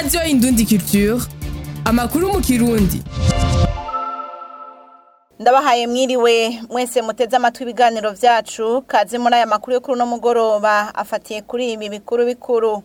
radiyo indundi culture amakuru mu kirundi ndabahaye mwiriwe mwese muteze amatwi ibiganiro vyacu kaze muri aya makuru yo kuri uno mugoroba afatiye kuri ibi bikuru bikuru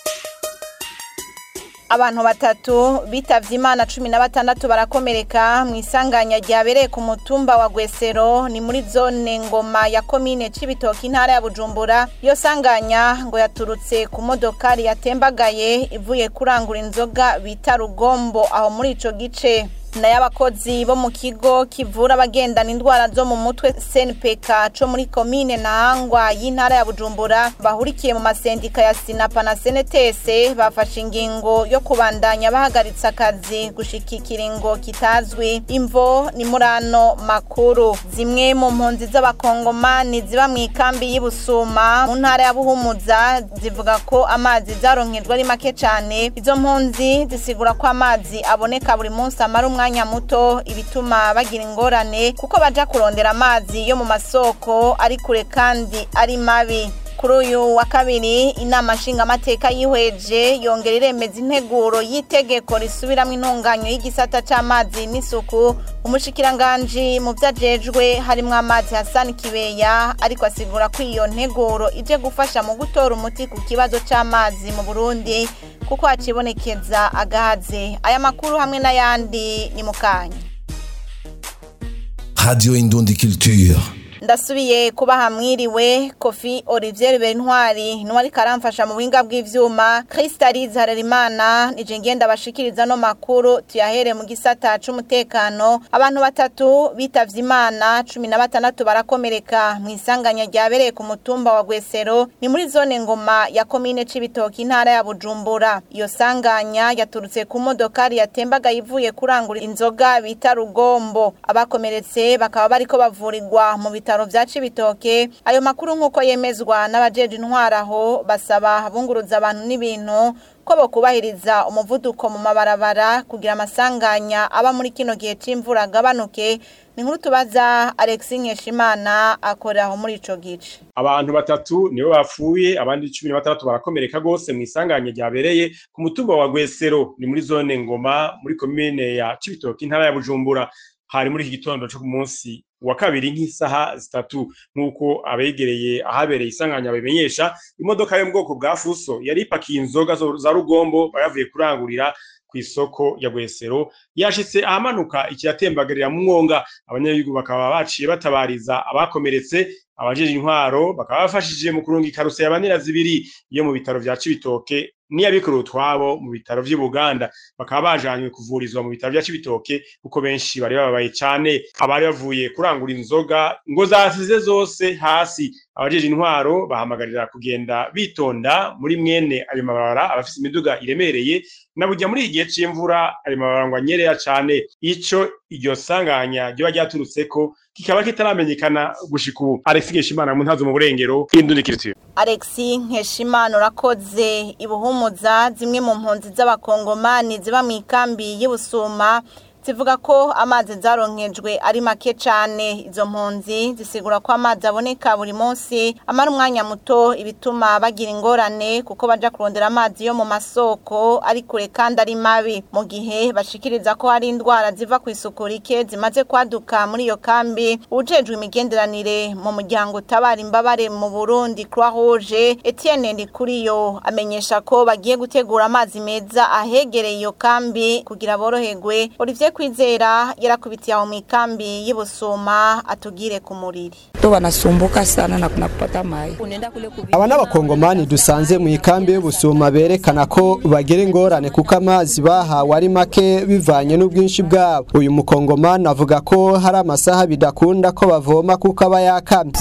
abantu batatu bitavye imana cumi na batandatu barakomereka mu isanganya ryabereye ku mutumba wa gwesero ni muri zone ngoma ya komine cibitoki intara ya bujumbura iyo sanganya ngo yaturutse ku modokari yatembagaye ivuye kurangura inzoga bita rugombo aho muri ico gice nayo abakozi bo mu kigo kivura abagendana indwara zo mu mutwe senpeka co muri komine ntahangwa y'intara ya bujumbura bahurikiye mu masendika ya sinapa na senetese bafashe ingingo yo kubandanya bahagaritse akazi gushika ikiringo kitazwi imvo ni murano makuru zimwe mu mpunzi z'abakongomani ziba mu ikambi y'ibusuma mu ntara ya buhumuza zivuga ko amazi zaronkejwe ari make cane izo mpunzi zisigura ko amazi aboneka buri munsi amara umwanya muto ibituma bagira ingorane kuko baja kurondera amazi yo mu masoko ari kure kandi ari mabi kuri uyu wa kabiri inama nshingamateka yihweje yongera iremeza integuro y'itegeko risubiramwo intunganyo y'igisata c'amazi n'isuku umushikiranganji mu vyo ajejwe harimwo amazi hasani kibeya ariko asigura ko iyo nteguro ije gufasha mu gutora umuti ku kibazo c'amazi mu burundi kuko hacibonekeza agahaze aya makuru hamwe n'ayandi ni mu kanya Radio Indundi Culture. ndasubiye kubaha mwiriwe kofi olivier bentwari niwe ariko aramfasha mu buhinga bw'ivyuma kristalize harerimana nije ngenda bashikiriza no makuru tuyahere mu gisata c'umutekano abantu batatu bitavye imana cumi na batandatu barakomereka mu isanganya ryabereye ku mutumba wa gwesero ni muri zone ngoma ya komine c'ibitoki intara ya bujumbura iyo sanganya yaturutse ku modokari yatembaga ivuye kurangura inzoga bita rugombo abakomeretse bakaba bariko bavurirwa mu bitaro bitaro vya Cibitoke ayo makuru nkuko yemezwa n'abajeje intwaraho basaba abunguruza abantu n'ibintu ko bokubahiriza umuvuduko mu mabarabara kugira amasanganya aba muri kino gihe c'imvura agabanuke ni nkuru tubaza Alexis Nkeshimana akorera aho muri ico gice abantu batatu nibo bapfuye abandi cumi na batandatu barakomereka gose mu isanganya ryabereye ku mutumba wa Gwesero ni muri zone Ngoma muri komine ya Cibitoke intara ya Bujumbura hari muri iki gitondo cyo ku munsi wa kabiri nk'isaha zitatu nk'uko abegereye ahabereye isanganya babimenyesha imodoka yo mu bwoko bwa fuso yari ipakiye inzoga za rugombo bayavuye kurangurira ku isoko ya Gwesero yashitse ahamanuka ikiyatembagarira mu mwonga abanyagihugu bakaba baciye batabariza abakomeretse abajeje intwaro bakaba bafashije mu kurunga ikaruse yabanira zibiri yo mu bitaro vya Cibitoke niyabikorera utwabo mu bitaro vy'i Buganda bakaba bajanywe kuvurizwa mu bitaro vya Cibitoke kuko benshi bari bababaye cane abari bavuye kurangura inzoga ngo zasize zose hasi abajeje intwaro bahamagarira kugenda bitonda muri mwene ayo mabarabara abafise imiduga iremereye na burya muri igihe c'imvura ayo mabarabara ngo anyerera cane ico iryo sanganya ryoba ryaturutseko kikaba kitaramenyekana gushika ubu Alex Geshimana mu ntazo mu burengero indundikiritiyo Alexi Nkeshimana urakoze ibuhumuza zimwe mu mpunzi z'abakongomani ziba mu ikambi y'Ibusuma zivuga ko amazi zaronkejwe ari make cane izo mpunzi zisigura ko amazi aboneka buri munsi amara umwanya muto ibituma bagira ingorane kuko baja kurondera amazi yo mu masoko ari kure kandi ari mabi mu gihe bashikiriza ko hari indwara ziva ku isuku rike zimaze kwaduka muri iyo kambi ujejwe imigenderanire mu muryango utabara imbabare mu Burundi Croix Rouge Etienne Ndikuriyo amenyesha ko bagiye gutegura amazi meza ahegereye iyo kambi kugira boroherwe Olivier kwizera yarakubitiye aho mu ikambi y'ibusuma atugire ku muriri to wanasumbuka sana na kuna kupata mai aba n'abakongomani dusanze mu ikambi y'ubusuma berekana ko bagira ingorane kuko amazi bahawe ari make bivanye n'ubwinshi bwabo uyu mukongomani avuga ko hari amasaha bidakunda ko bavoma kuko aba yakamye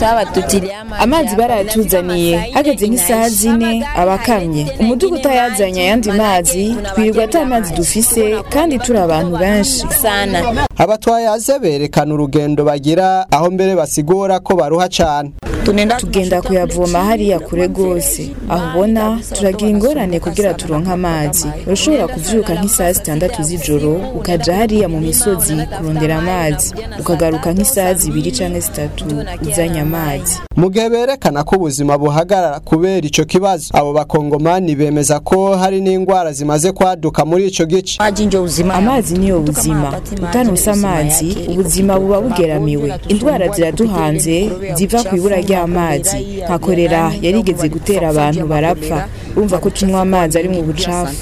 amazi barayatuzaniye hageze nk'isaha zine abakamye umudugu utayazanye ayandi mazi twirirwa ata mazi dufise kandi turi abantu benshi sana abatwayaze berekana urugendo bagira aho mbere basigura ko baruha cane tugenda kuyavoma hariya kure rwose aho ubona turagira ingorane kugira turonke amazi urashobora kuvyuka nk'isaha zitandatu z'ijoro ukaja hariya mu misozi kurondera amazi ukagaruka nk'isaha zibiri canke zitatu uzanye amazi mu gihe berekana ko ubuzima buhagarara kubera ico kibazo abo bakongomani bemeza ko hari n'indwara zimaze kwaduka muri ico gice amazi niyo buzima utanuse amazi ubuzima buba bugeramiwe indwara ziraduhanze ziva ku ibura ry'amazi nka korera yarigeze gutera abantu barapfa urumva ko tunywa amazi ari mu bucafu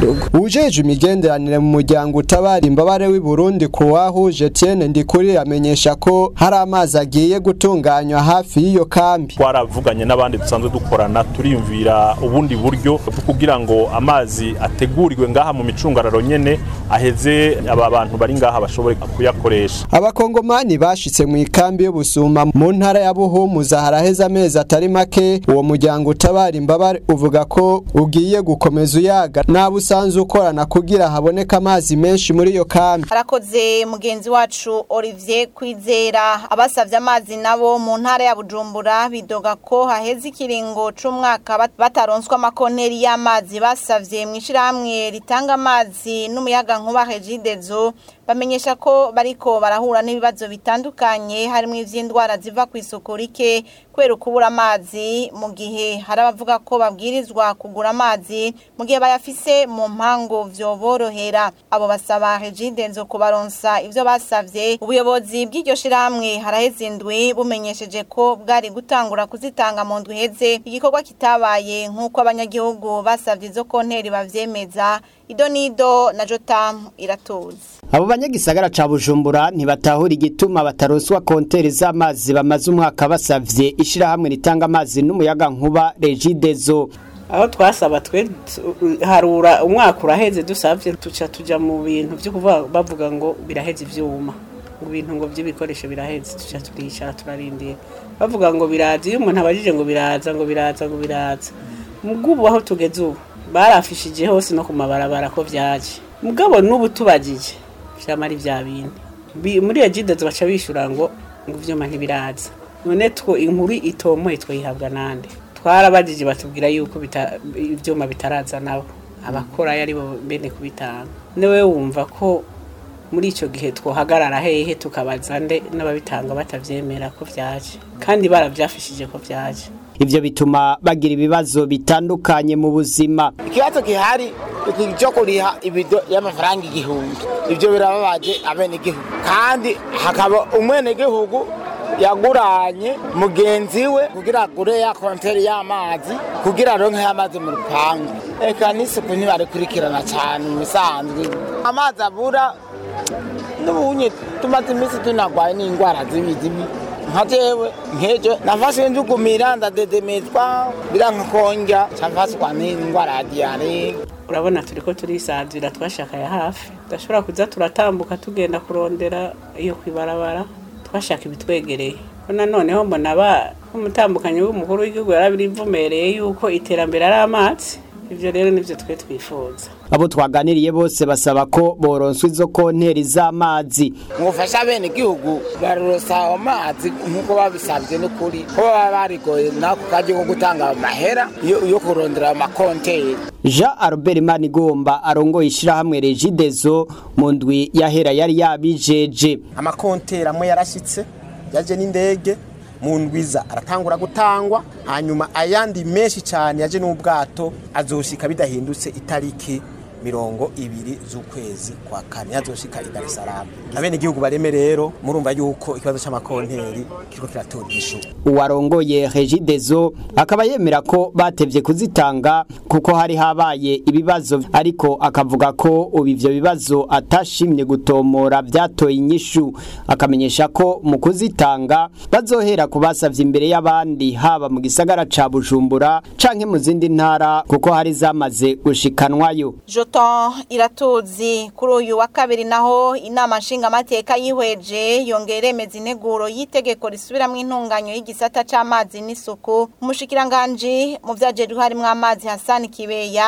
ujeje imigenderanire mu muryango utabara imbabare w'i Burundi kuwahuje Etienne Ndikuri amenyesha ko hari amazi agiye gutunganywa hafi y'iyo kambi twaravuganye n'abandi dusanzwe dukorana turiyumvira ubundi buryo bwo kugira ngo amazi ategurirwe ngaha mu micungararo nyene aheze aba bantu bari ngaha bashobore kuyakoresha abakongomani bashitse mu ikambi y'ubusuma mu ntara ya Buhumuza haraheze amezi atari make uwo muryango utabara imbabare uvuga ko ugiye gukomeza uyaga naba usanzwe ukorana kugira haboneke amazi menshi muri iyo kambi harakoze mugenzi wacu Olivier Kwizera abasavye amazi nabo mu ntara ya Bujumbura bidoga ko haheze ikiringo c'umwaka bat- bataronswa amakonteri y'amazi basavye mu ishirahamwe ritanga amazi n'umuyaga nkuba Regidezo bamenyesha ko bariko barahura n'ibibazo bitandukanye harimo ivy'indwara ziva ku isuku rike kubera ukubura amazi mu gihe hari abavuga ko babwirizwa kugura amazi mu gihe bayafise mu mpango vyoborohera abo basaba Regidezo kubaronsa ivyo basavye ubuyobozi bw'iryo shirahamwe haraheze indwi bumenyesheje ko bwari gutangura kuzitanga mu ndwi heze igikorwa kitabaye nk'uko abanyagihugu basavye izo konteri bavyemeza idonido na jotam iratuzi abo banyagisagara ca bujumbura ntibatahura igituma bataronswa konteri z'amazi bamaze umwaka basavye ishirahamwe ritanga amazi n'umuyaga nkuba regidezo aho twasaba twe tu- harura umwaka uraheze dusavye tuca tuja mu bintu vyo kuvuga bavuga ngo biraheze ivyuma ngo ibintu ngo vy'ibikoresho biraheze tuca turicara turarindira bavuga ngo biraza iyo umuntu abajije ngo biraza ngo biraza ngo biraza mugubu aho tugeze ubu barafishije hose no ku mabarabara ko vyaje mugabo n'ubu tubajije vyama ari vya bindi Bi- muri ejidezo baca bishura ngo ngo ivyuma ntibiraza none two inkuru itomoye twayihabwa nande twarabajije batubwira yuko bita- ivyuma bitaraza nabo abakora ari bo bene kubitanga newe wumva ko muri ico gihe twohagarara hehe tukabaza nde n'ababitanga batavyemera ko vyaje kandi baravyafishije ko vyaje ivyo bituma bagira ibibazo bitandukanye mu buzima ikibazo gihari iki cyo kuriha ibido y'amafaranga igihumbi ibyo birababaje abenegihugu kandi hakaba umwenegihugu yaguranye mugenzi we kugira agure ya konteri y'amazi kugira aronke amazi mu rupangu eka n'isuku ntibarikurikirana cyane mu bisanzwe amazi abura n'ubunye tumaze iminsi tunagwaye n'indwara zibi zibi nka jewe nkejo nafashwe njugumira ndadedemezwa biranka konja cafashwa n'indwara ya diyare urabona turiko turisanzira twashakaye hafi tudashobora kuza turatambuka tugenda kurondera iyo kwibarabara twashaka ibitwegereye ko nanoneho mbona ba umutambukanyi w'umukuru w'igihugu yarabirivumereye yuko iterambere ari amazi ivyo rero nivyo twe twifuza abo twaganiriye bose basaba ko boronswa izo konteri z'amazi ngufasha abenegihugu barosa amazi nk'uko babisabye n'ukuri ko baba barigoye nako kaje ko gutanga amahera yo yo kurondera amakonteri jean albert manigomba arongoye ishirahamwe regidezo mu ndwi yahera yari yabijeje amakonteri amwe yarashyitse yaje n'indege mu ndwiza aratangura gutangwa hanyuma ayandi menshi cyane yaje n'ubwato azoshika bidahindutse itariki mirongo ibiri z'ukwezi kwa kane yazoshika i Dar es Salaam abenegihugu bareme rero murumva yuko ikibazo c'amakonteri kiriko kiratora igishu uwarongoye regidezo akaba yemera ko batevye kuzitanga kuko hari habaye ibibazo ariko akavuga ko ubu ivyo bibazo atashimye gutomora vyatoye inyishu akamenyesha ko mu kuzitanga bazohera ku basavye imbere y'abandi haba mu gisagara ca bujumbura canke mu zindi ntara kuko hari zamaze gushikanwayo Joton iratuzi kuri uyu wa kabiri naho inama nshingamateka yihweje yongera iremeza integuro y'itegeko risubiramwo intunganyo y'igisata c'amazi n'isuku umushikiranganji mu vyajejwe harimwo amazi Hassan Kibeya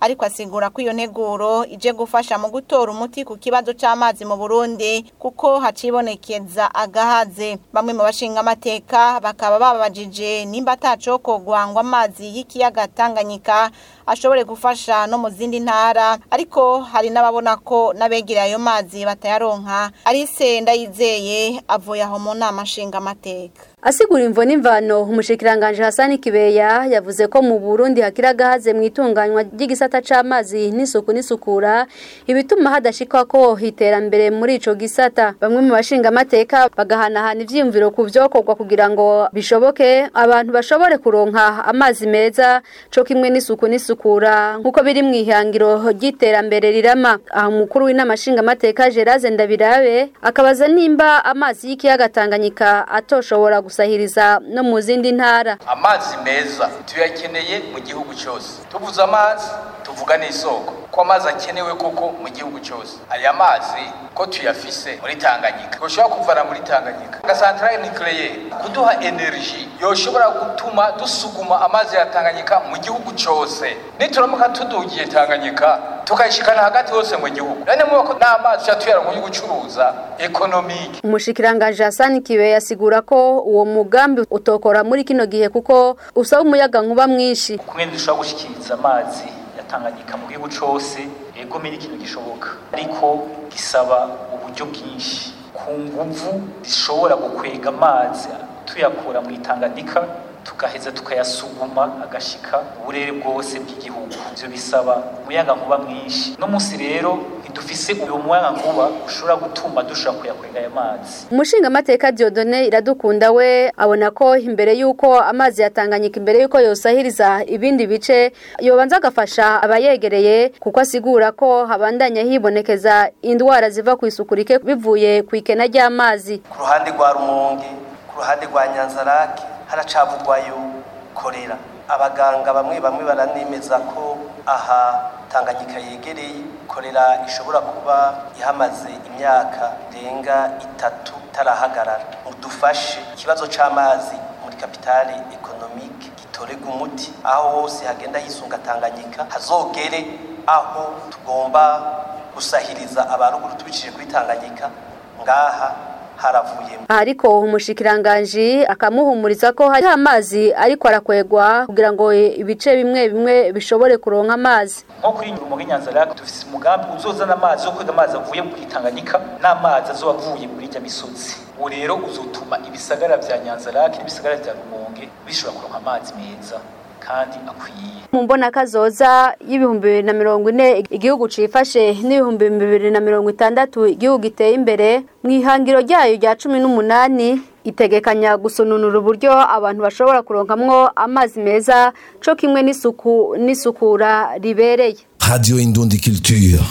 ariko asigura ko iyo nteguro ije gufasha mu gutora umuti ku kibazo c'amazi mu Burundi kuko hacibonekeza agahaze bamwe mu bashinga amateka bakaba babajije nimba atacokogwa ngo amazi y'ikiyaga Tanganyika ashobore gufasha no mu zindi ntara ariko hari n'ababona ko n'abegereye ayo mazi batayaronka arise ndayizeye avuye aho mu nama nshinga amateka Asigura imvo n'imvano umushikiranganje Hasani Kibeya yavuze ko mu Burundi hakira gahaze mu itunganywa ry'igisata c'amazi n'isuku n'isukura ibituma hadashikwa ko iterambere muri ico gisata bamwe mu bashinga amateka bagahanahana ivyiyumviro ku vyokorwa kugira ngo bishoboke abantu bashobore kuronka amazi meza co kimwe n'isuku n'isukura nkuko biri mu ihangiro ry'iterambere rirama aho umukuru w'inama nshinga amateka Geraze Ndabirabe akabaza nimba amazi y'ikiyaga Tanganyika atoshobora gusahiriza no mu zindi ntara amazi meza tuyakeneye mu gihugu cyose tuvuze amazi tuvuga n'isoko ko amazi akenewe koko mu gihugu cyose aya mazi ko tuyafise muri Tanganyika ushobora kuvana muri Tanganyika gasantrale nucleaire kuduha energy yoshobora gutuma dusuguma amazi ya Tanganyika mu gihugu cyose nituramuka tudugiye Tanganyika tukayishikana hagati hose mu gihugu none mu ko n'amazi cyatuyara mu gucuruza economique umushikiranganje Hasani Kibe yasigura ko uwo mugambi utokora muri kino gihe kuko usaba umuyaga nkuba mwinshi kumwe dushobora gushikiriza amazi yatanganyika mu gihugu cyose ego miri ikintu gishoboka ariko gisaba uburyo bwinshi ku nguvu zishobora gukwega amazi tuyakura mu itanganyika tugaheza tukayasuguma agashika uburere bwose bw'igihugu ivyo bisaba umuyaga nkuba mwinshi no munsi rero ntidufise uyo muyaga nkuba ushobora gutuma dushobora kuyakwega ayo mazi umushinga amateka Diodone iradukunda we abona ko imbere yuko amazi yatanganyika imbere yuko yosahiriza ibindi bice yobanza agafasha abayegereye kuko asigura ko habandanya hibonekeza indwara ziva ku isuku rike bivuye ku ikena ry'amazi ku ruhande rwa rumonge ku ruhande rwa nyanzarake haracavugwayo korera abaganga bamwe bamwe baranemeza ko aha tanganyika yegereye korera ishobora kuba ihamaze imyaka irenga itatu itarahagarara mudufashe ikibazo c'amazi muri kapitale ekonomike gitorega umuti aho hose hagenda hisunga tanganyika hazogere aho tugomba gusahiriza abaruguru tubicishije kuri tanganyika ngaha haravuyemo ariko umushikiranganje akamuhumuriza ko hari amazi ariko arakwegwa kugira ngo ibice bimwe bimwe bishobore kuronka amazi nko kuri rumonge nyanzarake dufise umugambi uzozana amazi yo kwega amazi avuye mu itanganyika n'amazi azoba avuye muri rya misozi uwo rero uzotuma ibisagara vya nyanzarake n'ibisagara vya rumonge bishobora kuronka amazi meza kandi akwiye mu mbona kazoza y'ibihumbi bibiri na mirongo ine igihugu cifashe n'ibihumbi bibiri na mirongo itandatu igihugu giteye imbere mu ihangiro ryayo rya cumi n'umunani itegekanya gusununura uburyo abantu bashobora kuronkamwo amazi meza co kimwe n'isuku n'isukura ribereye Radio Indundi Culture.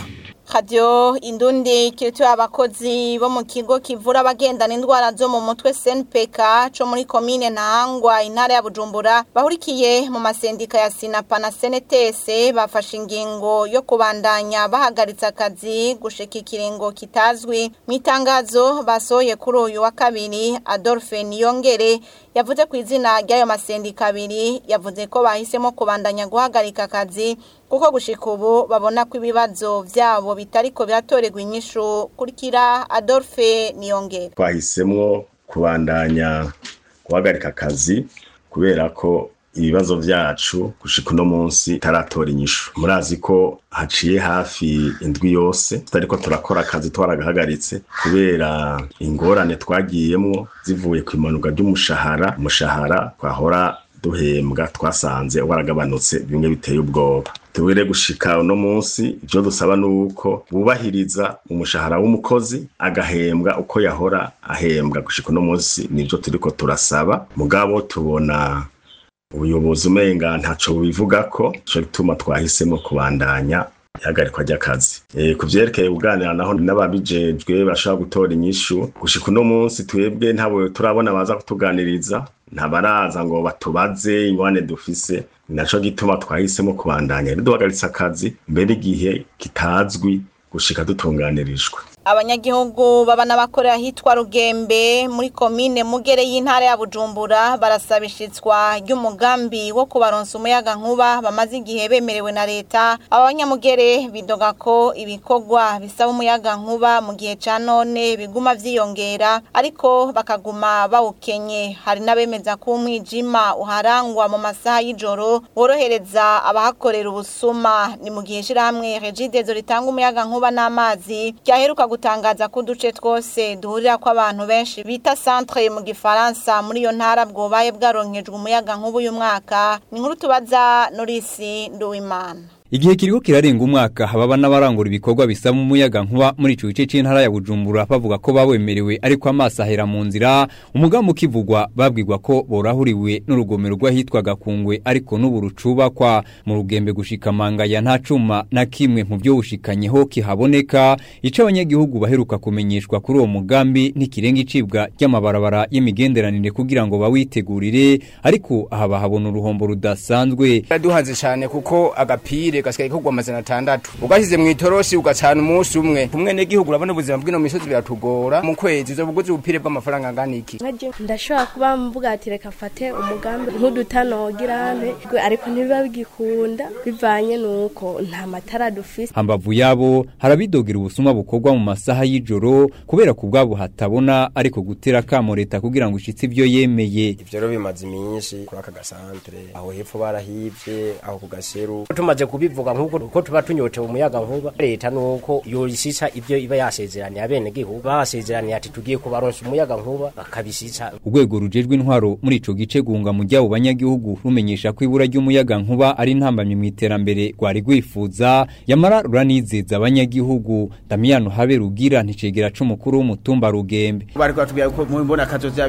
Radio Indundi kirituye abakozi bo mu kigo kivura abagendana indwara zo mu mutwe SNPK co muri komine Ntahangwa intara ya Bujumbura bahurikiye mu masendika ya Sinapa na SNTS bafashe ingingo yo kubandanya bahagaritsa akazi gushika ikiringo kitazwi mu itangazo basohoye kuri uyu wa kabiri Adolphe Niyongere yavuze ku izina ry'ayo masendika abiri yavuze ko bahisemo kubandanya guhagarika akazi kuko gushika ubu babona ko ibibazo vyabo bitariko biratorerwa inyishu kurikira Adolphe Niyongere twahisemwo kubandanya guhagarika akazi kubera ko ibibazo vyacu gushika uno munsi taratora inyishu murazi ko haciye hafi indwi yose tutariko turakora akazi twaragahagaritse kubera ingorane twagiyemwo zivuye ku imanuka ry'umushahara umushahara twahora duhembwa twasanze waragabanutse bimwe biteye ubwoba tubire gushika uno munsi ivyo dusaba nuko bubahiriza umushahara w'umukozi agahembwa uko yahora ahembwa gushika uno munsi nivyo turiko turasaba mugabo tubona ubuyobozi umenga ntaco bubivuga ko co gituma twahisemo kubandanya ihagarikwa ry'akazi e, ku vyerekeye kuganira naho n'ababijejwe bashobora gutora inyishu gushika uno munsi twebwe ntabo turabona baza kutuganiriza ntabaraza ngo batubaze ingwane dufise naco gituma twahisemo kubandanya rero duhagaritse akazi mbere igihe kitazwi gushika dutunganirijwe abanyagihugu baba n'abakorera ahitwa rugembe muri komine mugere y'intara ya bujumbura barasaba ishitswa ry'umugambi wo kubaronsa umuyaga nkuba bamaze igihe bemerewe na leta aba banyamugere bidoga ko ibikorwa bisaba umuyaga nkuba mu gihe ca none biguma vyiyongera ariko bakaguma bawukenye hari n'abemeza ko umwijima uharangwa mu masaha y'ijoro worohereza abahakorera ubusuma ni mu gihe shirahamwe regidezo ritanga umuyaga nkuba n'amazi ryaheruka gutangaza ko uduce twose duhurira ko abantu benshi bita centre mu gifaransa muri iyo ntara bwobaye bwaronkejwe umuyaga nkuba uyu mwaka ni nkuru tubaza Norisi Nduwimana Igihe kiriko kirarenga umwaka hababa n'abarangura ibikorwa bisaba umuyaga nkuba muri ico gice c'intara ya Bujumbura bavuga ko bawemerewe ariko amaso ahera mu nzira umugambi ukivugwa babwirwa ko borahuriwe n'urugomero rw'ahitwaga kungwe ariko n'ubu rucubakwa mu rugembe gushika mangaya nta cuma na kimwe mu byo bushikanyeho kihaboneka ico abanyagihugu baheruka kumenyeshwa kuri uwo mugambi ntikirenga icibwa ry'amabarabara y'imigenderanire kugira ngo bawitegurire ariko aha bahabona uruhombo rudasanzwe duhanze cyane kuko agapire gasigaye kugwa amazana atandatu ugashyize mu itoroshi ugacana umunsi umwe kumwe n'igihugu urabona ubuzima bw'ino misozi biratugora mu kwezi uzo buguzi ubupire bw'amafaranga angana iki ndashobora kuba mvuga ati reka mfate umugambi nk'udutanogirane ariko ntibiba bigikunda bivanye n'uko nta matara dufise hambavu yabo harabidogera ubusuma bukorwa mu masaha y'ijoro kubera ku bwabo hatabona ariko gutera kamo leta kugira ngo ishitse ibyo yemeye ivyo rero bimaze iminsi kuri aka gasantere aho hepfo barahivye aho ku gaseru tumaze kubivuga nk'uko uko tuba tunyotewe umuyaga nkuba leta nuko yoyishisha ibyo iba yasezeraniye abene gihugu basezeraniye ati tugiye kubaronsa umuyaga nkuba bakabishisha urwego rujejwe intwaro muri ico gice gunga mu ryabo banyagihugu rumenyesha ko ibura ry'umuyaga nkuba ari ntambamye mu iterambere rwari rwifuza yamara ruranizeza abanyagihugu Damiano habe rugira nticegera c'umukuru w'umutumba rugembe bari kwatubwira ko mu mbona kazoza ya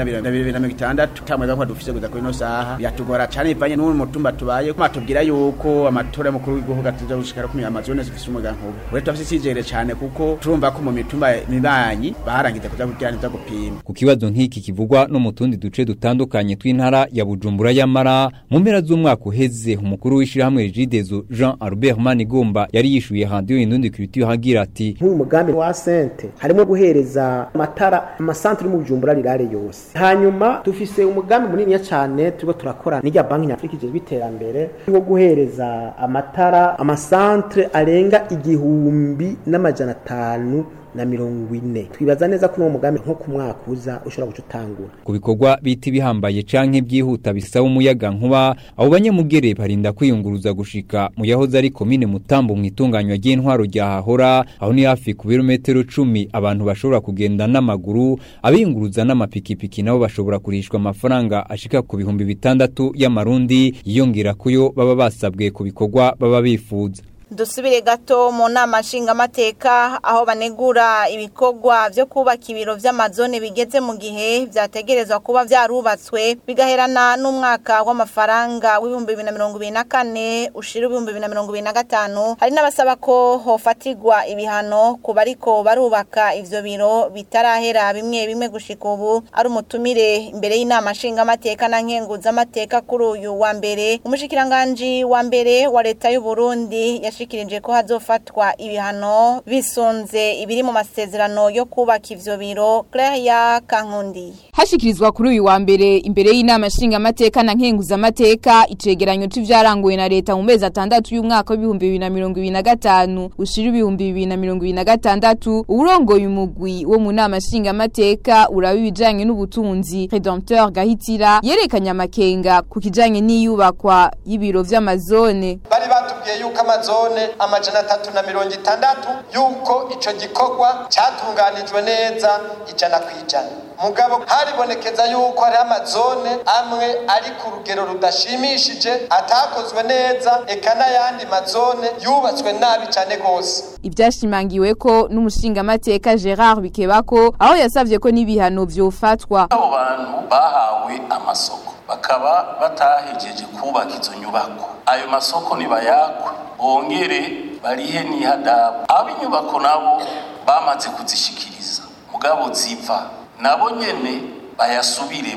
2026 tamwe ko dufise kuza kuri no saha yatugora cyane ivanye n'uwo mutumba tubaye ko matubwira yuko amatora mukuru w'igihugu atuza gushikara ku amazone zifise umuyaga nkuba ure tafise cijere cyane kuko turumva ko mu mitumba mibanyi baharangiza kuza kugira neza gupima ku kibazo nk'iki kivugwa no mu tundi duce dutandukanye tw'intara ya Bujumbura yamara mu mpera z'umwaka uheze umukuru w'ishirahamwe Regidezo Jean Albert Manigomba yari yishuye radio indundi culture hagira ati nk'uyu mugambi wa sente harimo guhereza amatara amasantere mu Bujumbura rirare yose hanyuma dufise umugambi munini cyane turiko turakora n'irya banki nyafrika ije biterambere wo guhereza amatara amasantere arenga igihumbi n'amajana atanu na mirongo ine twibaza neza ko uwo mugambi nko ku mwaka uza ushobora guca utangura ku bikorwa biti bihambaye canke byihuta bisaba umuyaga nkuba abo banyamugere barinda kwiyunguruza gushika mu yahoze ari komine mutambo mu itunganywa ry'intwaro rya hahora aho ni hafi ku birometero cumi abantu bashobora kugenda n'amaguru abiyunguruza n'amapikipiki nabo bashobora kurishwa amafaranga ashika ku bihumbi bitandatu y'amarundi yiyongera kuyo baba basabwe ku bikorwa baba bifuza dusubire gato mu nama nshingamateka aho banegura ibikorwa byo kubaka ibiro by'amazone bigeze mu gihe byategerezwa kuba byarubatswe bigaherana n'umwaka w'amafaranga w'ibihumbi bibiri na mirongo ibiri na kane ushira ibihumbi bibiri na mirongo ibiri na gatanu hari n'abasaba ko hofatirwa ibihano ku bariko barubaka ivyo biro bitarahera bimwe bimwe gushika ubu ari umutumire imbere y'inama nshingamateka na nkenguzamateka kuri uyu wa mbere umushikiranganji wa mbere wa leta y'u Burundi yashikirije ko hazofatwa ibihano bisunze ibiri mu masezerano yo kubaka ivyo biro Claire Kankundi hashikirizwa kuri uyu wa mbere imbere y'inama nshingamateka na nkenguzamateka icegeranyo c'ivyaranguwe na leta mu mezi atandatu y'umwaka w'ibihumbi bibiri na mirongo ibiri na gatanu ushira ibihumbi bibiri na mirongo ibiri na gatandatu uwurongoye umugwi wo mu nama nshingamateka uraba ibijanye n'ubutunzi Redempteur Gahitira yerekanye amakenga ku kijanye n'iyubakwa y'ibiro vy'amazone bari batubwiye yuko amazone amajana atatu na mirongo itandatu yuko ico gikorwa catunganijwe neza ijana ku ijana mugabo haribonekeza yuko hari amazone amwe ari ku rugero rudashimishije atakozwe neza eka n'ayandi mazone yubatswe nabi cyane rwose ivyashimangiwe ko n'umushingamateka Gerard Bikebako aho yasavye ko n'ibihano vyofatwa abo bantu bahawe amasoko bakaba batahejeje kubaka izo nyubako ayo masoko nibayakwe bongere barihe n'ihadabu ab'inyubako nabo bamaze kuzishikiriza mugabo ziva nabo nyene bayasubiremo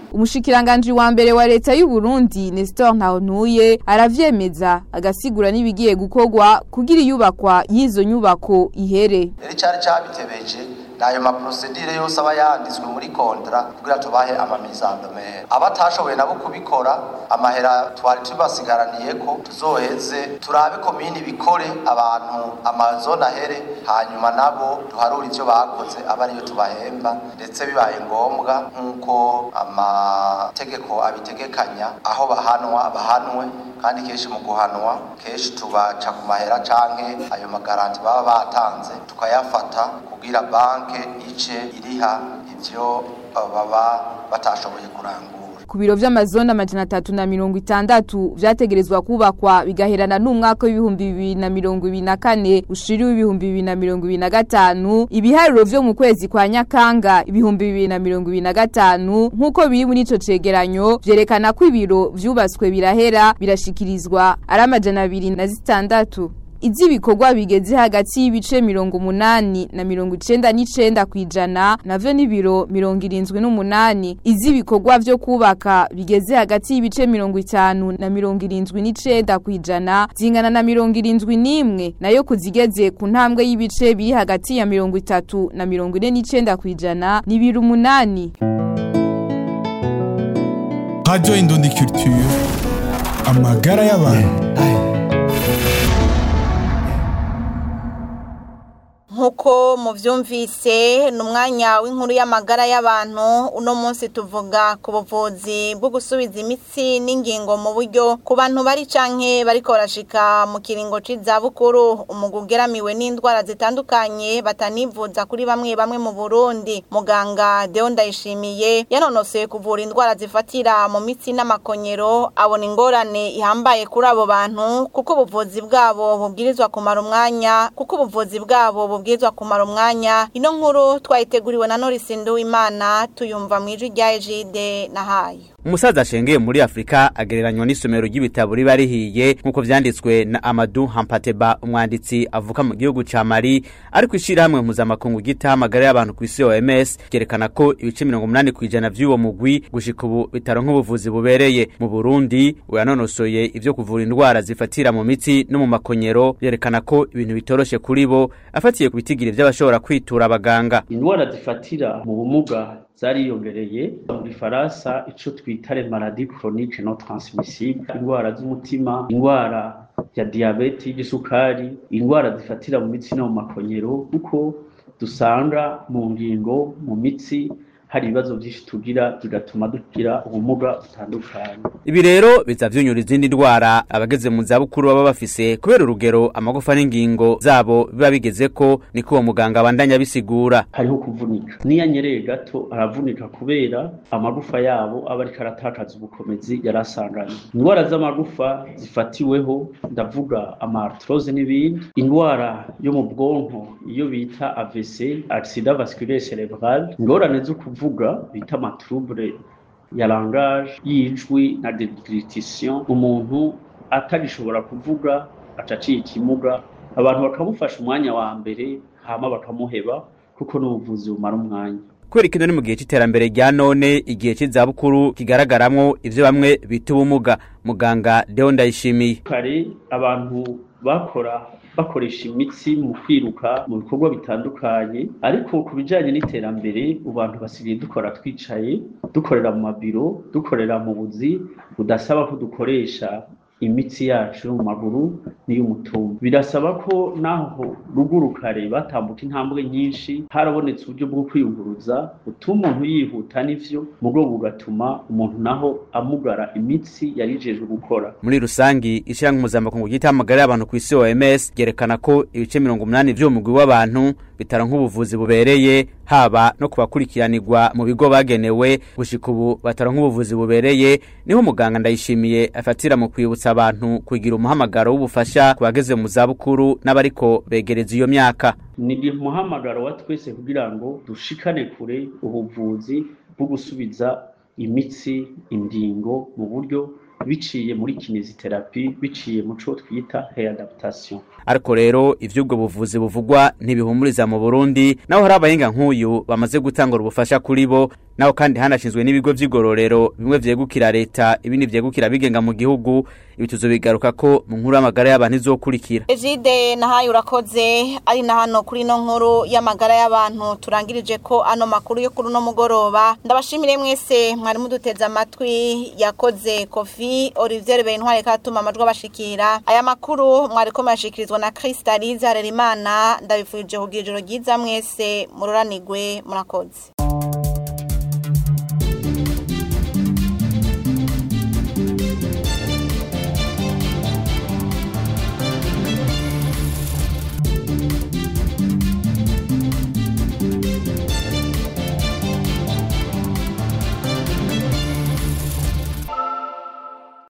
umushikiranganje wa mbere wa leta y'u Burundi Nestor Ntawontuye aravyemeza agasigura nibigiye gukorwa kugira iyubakwa y'izo nyubako ihere rero cyari cyabitebeje nayo maprosedire yose aba yanditswe muri kontra kugira tubahe amamizandomere abatashoboye nabo kubikora amahera twari tubasigaraniye ko tuzoheze turabe komini bikore abantu amazone ahere hanyuma nabo duharure ivyo bakoze aba ariyo tubahemba ndetse bibaye ngombwa nk'uko amategeko abitegekanya aho bahanwa bahanwe kandi kenshi mu guhanwa kenshi tubaca ku mahera canke ayo magaranti baba batanze tukayafata kugira banke ice iriha ivyo baba batashoboye kurangura ku biro vy'amazone amajana atatu na mirongo itandatu vyategerezwa kubakwa bigaherana n'umwaka w'ibihumbi bibiri na mirongo ibiri na kane ushiri w'ibihumbi bibiri na mirongo ibiri na gatanu ibiharuro vyo mu kwezi kwa nyakanga ibihumbi bibiri na mirongo ibiri na gatanu nk'uko biri muri ico cegeranyo vyerekana ko ibiro vyubatswe birahera birashikirizwa ari amajana abiri na zitandatu Izibikorwa bigeze hagati y'ibice mirongo umunani na mirongo icenda n'icenda kwijana navyo n'ibiro mirongo irindwi n'umunani izibikorwa vyo kubaka bigeze hagati y'ibice mirongo itanu na mirongo irindwi n'icenda kwijana zingana na mirongo irindwi n'imwe nayo kuzigeze ku ntambwe y'ibice biri hagati ya mirongo itatu na mirongo ine n'icenda kwijana ni ibiro umunani Radio Indundi Culture amagara y'abantu nkuko muvyumvise ni umwanya w'inkuru y'amagara y'abantu uno munsi tuvuga ku buvuzi bwo gusubiza imitsi n'ingingo mu buryo ku bantu bari canke bariko barashika mu kiringo c'izabukuru umugwi ugeramiwe n'indwara zitandukanye batanivuza kuri bamwe bamwe mu burundi muganga deo ndayishimiye yanonosoye kuvura indwara zifatira mu mitsi n'amakonyero abona ingorane ihambaye kuri abo bantu kuko ubuvuzi bwabo bubwirizwa kumara umwanya kuko ubuvuzi bwabo bubwirizwa kumara umwanya ino nkuru twayiteguriwe na Norisi Nduwimana tuyumva mu ijwi rya Ejide na Hayo umusaza ashengeye muri afurika agereranywa n'isomero ry'ibitabo riba rihiye nk'uko vyanditswe na amadu hampateba umwanditsi avuka mu gihugu ca mali ariko ishirahamwe mpuzamakungu gita amagara y'abantu ku isi oms ryerekana ko ibice mirongo umunani kw'ijana vy'uwo mugwi gushika ubu bitaronka ubuvuzi bubereye mu burundi uyanonosoye ivyo kuvura indwara zifatira mu mitsi no mu makonyero yerekana ko ibintu bitoroshe kuri bo afatiye ku bitigiri vy'abashobora kwitura abaganga indwara zifatira mu bumuga zariyongereye mu gifaransa ico twita le maladie chronique non transmissible indwara z'umutima indwara ya diabete y'igisukari indwara zifatira mu mitsi no mu makonyero kuko dusanga mu ngingo mu mitsi hari ibibazo byinshi tugira bigatuma dugira ubumuga butandukanye ibi rero biza vyunyura izindi ndwara abageze mu zabukuru baba bafise kubera urugero amagufa n'ingingo zabo biba bigezeko niko uwo muganga abandanya bisigura hariho kuvunika niyo anyereye gato aravunika kubera amagufa yabo aba ariko aratakaza ubukomezi yari asanganye indwara z'amagufa zifatiweho ndavuga amartrose n'ibindi indwara yo mu bwonko iyo bita AVC accident vasculaire cerebral ingorane zo kuvuga bita amatrouble ya langage y'ijwi na deglutition umuntu atagishobora kuvuga acaciye ikimuga abantu bakamufasha umwanya wa mbere hama bakamuheba kuko n'ubuvuzi bumara umwanya kubera ikino ni mu gihe c'iterambere rya none igihe c'izabukuru kigaragaramwo ivyo bamwe bita ubumuga muganga Deo Ndayishimiye kare abantu bakora bakoresha imitsi mu kwiruka mu bikorwa bitandukanye ariko ku bijyanye n'iterambere abantu basigaye dukora twicaye dukorera mu mabiro dukorera mu buzi budasaba ko dukoresha imitsi yacu mu maguru n'iy'umutumba birasaba ko naho ruguru kare batambuka intambwe nyinshi harabonetse uburyo bwo kwiyunguruza butuma umuntu yihuta n'ivyo mu rwego bugatuma umuntu naho amugara imitsi yarijejwe gukora muri rusangi ishyirahamwe mpuzamakungu ryita amagara y'abantu ku isi OMS ryerekana ko ibice mirongo umunani vy'uwo mugwi w'abantu bitaronka ubuvuzi bubereye haba no kubakurikiranirwa mu bigo bagenewe gushika ubu bataronka ubuvuzi bubereye niho muganga ndayishimiye afatira mu kwibutsa abantu kugira umuhamagaro w'ubufasha ku bageze mu zabukuru n'abariko begereza iyo myaka ni umuhamagaro wa twese kugira ngo dushikane kure ubuvuzi bwo gusubiza imitsi indingo mu buryo biciye muri kineziterapi biciye mu cyo twita readaptation ariko rero ivy'ubwo buvuzi buvugwa ntibihumuriza mu Burundi naho hari abahinga nk'uyu bamaze gutangura ubufasha kuri bo naho kandi hanashinzwe n'ibigo vy'igororero bimwe vyegukira leta ibindi vyegukira bigenga mu gihugu ibi tuzobigaruka ko mu nkuru y'amagara y'abantu izokurikira Ejide nahaye urakoze ari na hano kuri no nkuru y'amagara y'abantu turangirije ko ano makuru yo kuri no mugoroba ndabashimire mwese mwari muduteze amatwi yakoze Kofi Olivier Bentware katuma amajwi abashikira aya makuru mwari ko mashikirizwa na Crystalise Harerimana ndabifurije kugira ijoro ryiza mwese muroranigwe murakoze